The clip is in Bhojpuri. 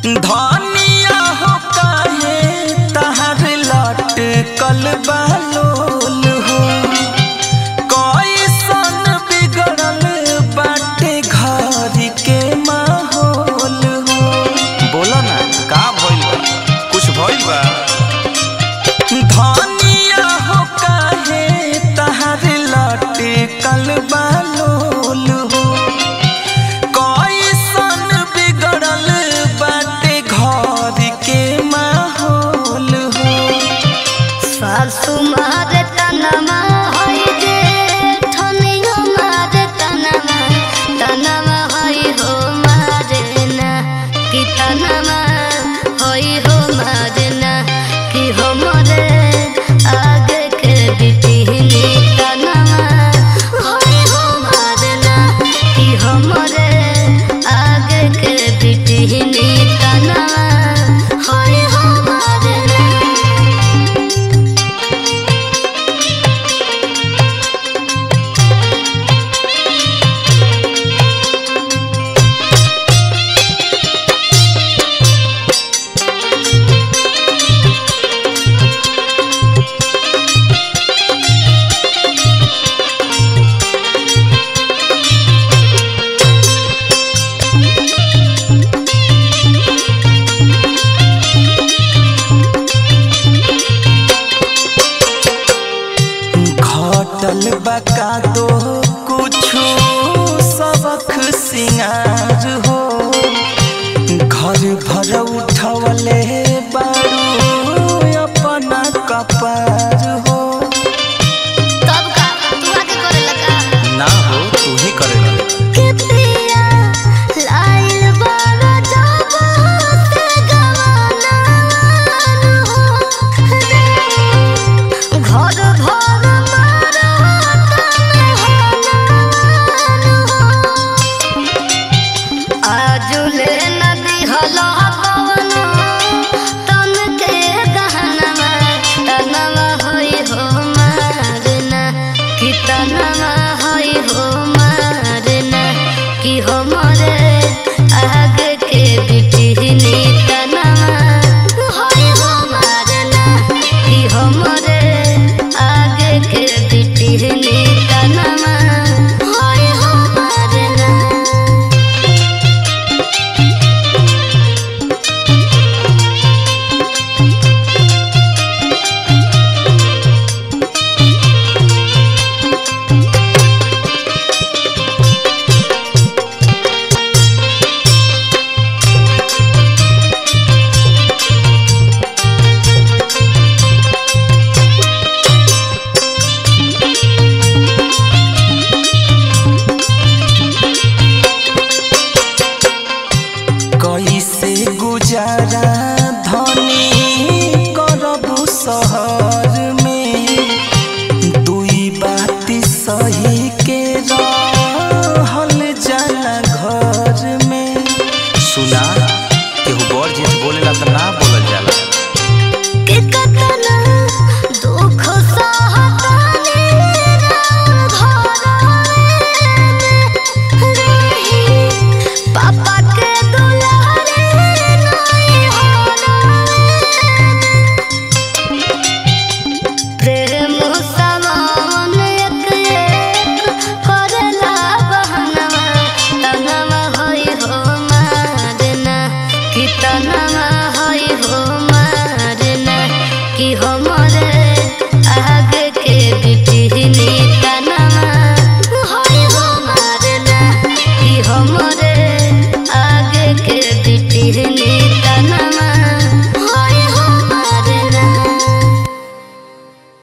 धनिया हो काहे तहर लटकल बालोल हो कैसन बिगड़ल बाटे घर के माहौल हो बोला ना का भइल बा कुछ भइल बा धनिया हो काहे तहर लटकल बालोल हो कैसन बिगड़ल बाटे घर के माहौल हो सासु मारे तनमा होई जे ठनियो मारे तनमा तनमा होई हो मारे ना कि तनमा होई हो मारे ना कि हमरे आगे के बिटिहनी तनमा होई हो मारे ना कि हमरे आगे के बिटिहनी तनमा होई हो मारे ना घटल बका दो कुछु सबक सिंगार हो घर भर उठवले बारू अपना कपार हो तब का तू आके करे लगा ना हो तू ही करेला के पिया लाइल बारा जब होते गवाना हो घर भर मारा तने हो आजुले नदी हलो पवन तन के गहनवा तनवा होई हो मारना कि तनवा होई हो मारना कि हमरे आगे के बिटिहनी तनवा होई हो मारना कि हमरे आगे के बिटिहनी तनवा होई हो मारना कैसे गुजारा धनी करबू शहर में दुई बात सही के रहल जाला घर में सुना केहू बड़ जेठ बोलेला त ना